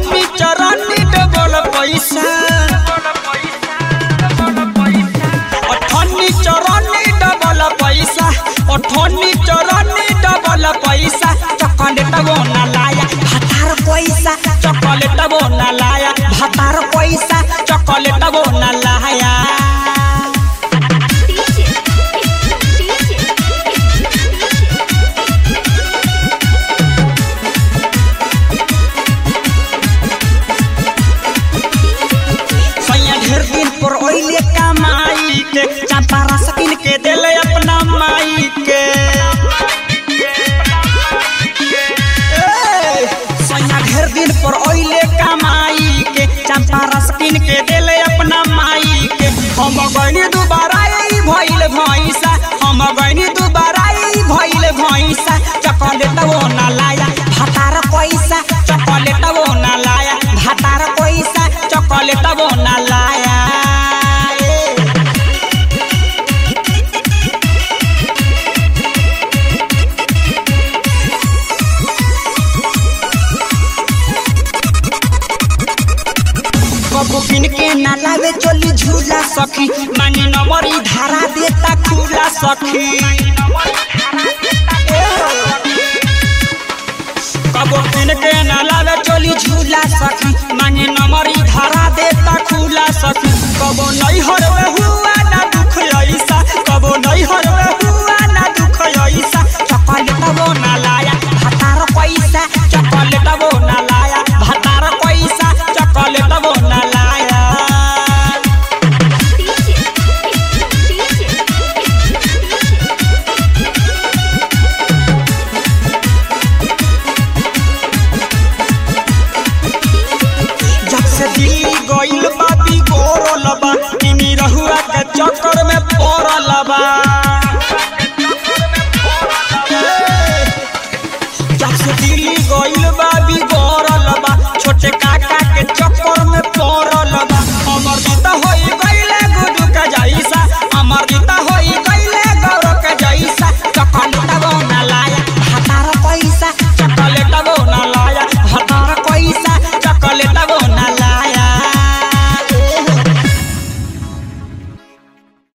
अठन्नी चौरानी डबल पैसा अठन्नी चौरानी डबल पैसा अठन्नी चौरानी डबल पैसा चॉकलेट वो ना लाया भातार पैसा चॉकलेट वो ना लाया भातार पैसा चॉकलेट वो ना लाया DJ, DJ, सैया ढेर दिन पर ओइले कमाई के चंपा रस किन के देले अपना माई के ए, सैया ढेर दिन पर ओइले कमाई के चंपा रस किन के देले अपना माई के हम गइनी दुबारा ई भइल भैंसा हम गइनी दुबारा ई भइल भैंसा चॉकलेट वो ना लाया भातार पैसा चॉकलेट वो ना लाया भातार पैसा चॉकलेट वो ना लाया ए। कबो किन के ना लावे चली झूला सखी मांगी नंबरी धारा देता खुला सखी कबो किन के ना लावे चली झूला सखी मांगी नंबरी धारा देता खुला सखी कबो नहीं हरवे हुआ ना दुख ऐसा कबो नहीं हरवे हुआ ना दुख ऐसा चॉकलेट वो ना लाया भातार पैसा चॉकलेट वो ना लाया भातार पैसा चॉकलेट वो ना लाया जब से दिल्ली गइल बा बिगोरल बा तिमी रहुआ के चक्कर में पड़ल बा जब से दिल्ली गइल बा